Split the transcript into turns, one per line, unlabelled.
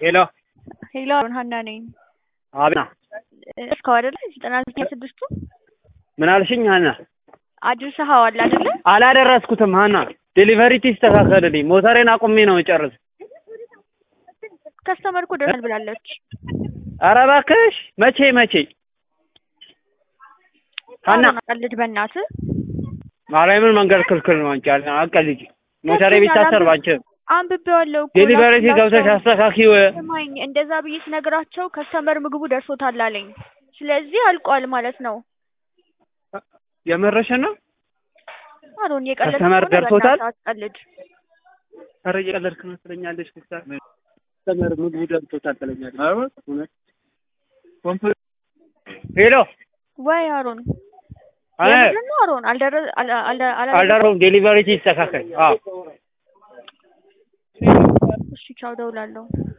ሄሎ
ሄሎ ሀና ነኝ።
አብና
እስከው አይደለ ዘጠና ዘጠኝ ስድስቱ
ምን አልሽኝ? ሀና
አድርሰኸዋል አይደለ?
አላደረስኩትም። ሀና ዴሊቨሪ ይስተካከልልኝ። ሞተሬን አቁሜ ነው የጨርስ።
ከስተመር እኮ ደርሷል ብላለች።
ኧረ እባክሽ መቼ መቼ? ሀና
ቀልድ በእናትህ
ማርያምን መንገድ ክልክል ነው። አንቺ አቀልጂ ሞተሬ ቢታሰር ባንቺ
አንብቤዋለሁ እኮ
ዴሊቨሪ
ላኩላቸው።
ገብተሽ አስተካኪው።
ስማኝ እንደዛ ብዬ ስነግራቸው ከስተመር ምግቡ ደርሶታል አለኝ። ስለዚህ አልቋል ማለት ነው።
የመረሽ ነው?
አሮን የቀለድክ
ከስተመር
ከሆነ
ደርሶታል?
በእናትህ አትቀልድ።
ኧረ እየቀለድክ ነው ትለኛለሽ። ከስተመር ምግቡ ደርሶታል ትለኛለሽ። እውነት? ሄሎ
ወይ አሮን
አይ
የምንድን ነው አሮን አልደረ አል- አል- አል-
አልደረውም። ዴሊቨሪ ይስተካከል። አዎ
እሺ ቻው፣ እደውላለሁ።